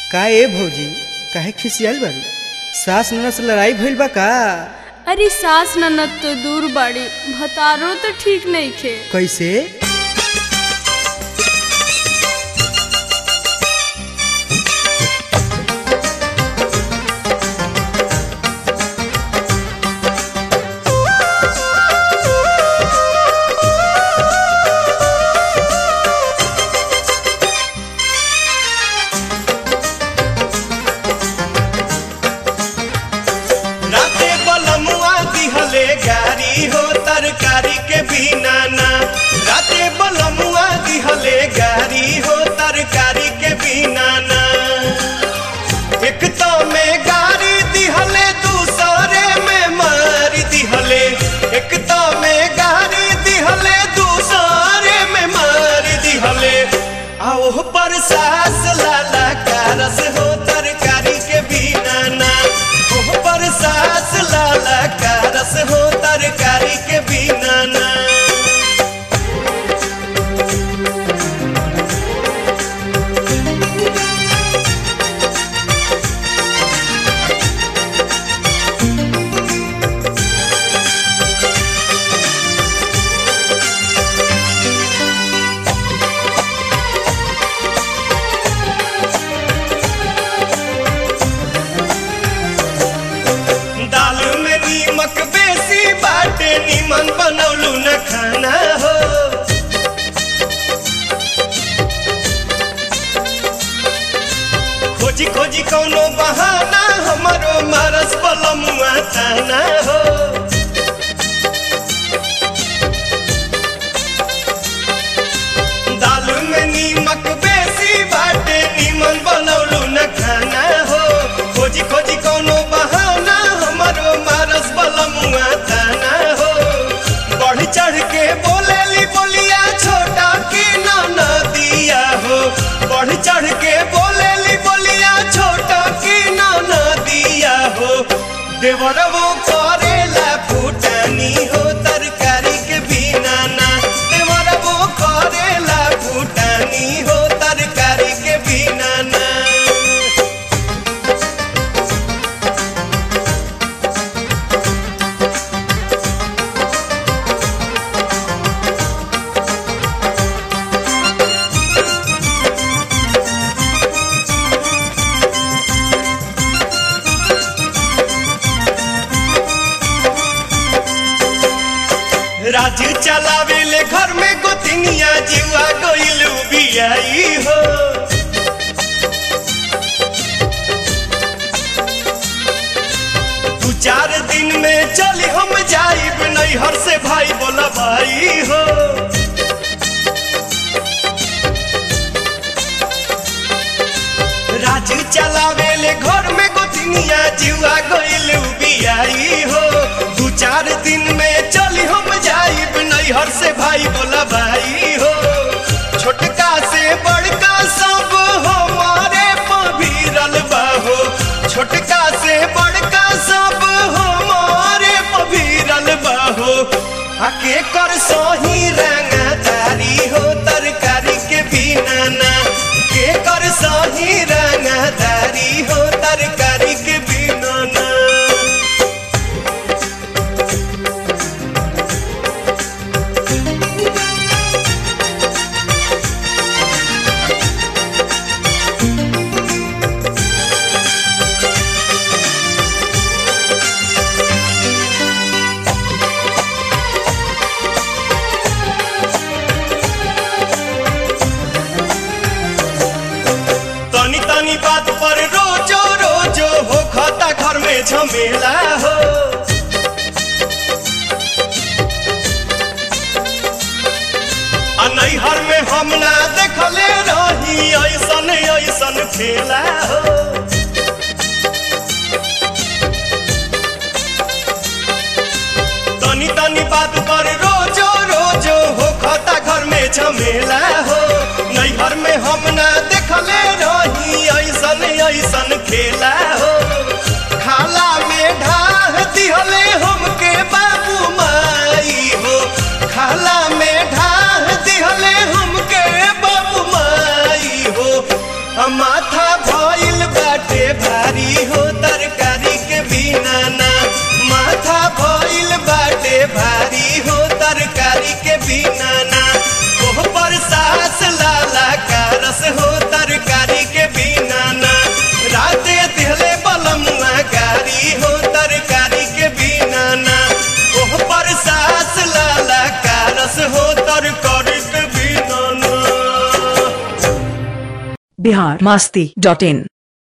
का ए भौजी काहे खिसियाल बारू सास ननद से लड़ाई भइल बा का अरे सास ननद तो दूर बाड़ी भतारो तो ठीक नहीं खे कैसे राते बलमुआ दिहले गारी हो तरकारी के बिना ना राते बलमुआ दिहले गारी हो तरकारी के बिना ना एक तो में गारी दिहले दूसरे में मारी दिहले एक तो में गारी दिहले दूसरे में मारी दिहले आओ पर सास लाला कारस हो तरकारी के बिना ना ओह पर सास लाला कारस हो तरकारी के बिना ना दाल में नीमक बेसी बाटे नीमन बनौलू न खाना हो खोजी खोजी कौनो बहाना हमारो मारस बलमुआ ताना हो दाल में नीमक बेसी बाटे नीमन बनौलू न खाना हो खोजी खोजी कौनो बहाना हमारो मारस बलमुआ ताना हो बढ़ चढ़ के बोलेली बोलिया छोटा की ना दिया हो बढ़ चढ़ के बोलेली बोलिया छोटा की ना दिया हो देवरवो करेला फूटानी हो तरकारी के बिना ना देवरवो करेला फूटानी हो तरकारी के बिना ना राजू चलावेले घर में गोतिनिया जीवा गोइलू बियाई हो दू चार दिन में चली हम जाइब नैहर से भाई बोला भाई हो राजू चलावेले घर में गोतिनिया जीवा गोइलू बियाई हो दू चार दिन में चली हम जाइब नैहर से भाई बोला भाई हो छोटका से बड़का सब हमारे पभीरल बाहो छोटका से बड़का सब हमारे पभीरल बाहो आके कर सही रंगदारी हो तरकारी के बिना ना के कर सही रंगदारी हो तरकारी के बिना ना तनी तनी बात पर रोजो रोजो हो खाता घर में झमेला हो आ नैहर में हम ना देखले रही ऐसन ऐसन खेला हो तनी तनी बात पर रोजो रोजो हो खाता घर में झमेला हो नैहर में हम ना देखले रही ऐसन ऐसन खेला हो खाला में ढाह दिहले हमके बाबू माई हो खाला में ढाह दिहले हमके बाबू माई हो आ माथा भइल बिहार मास्ती डॉट इन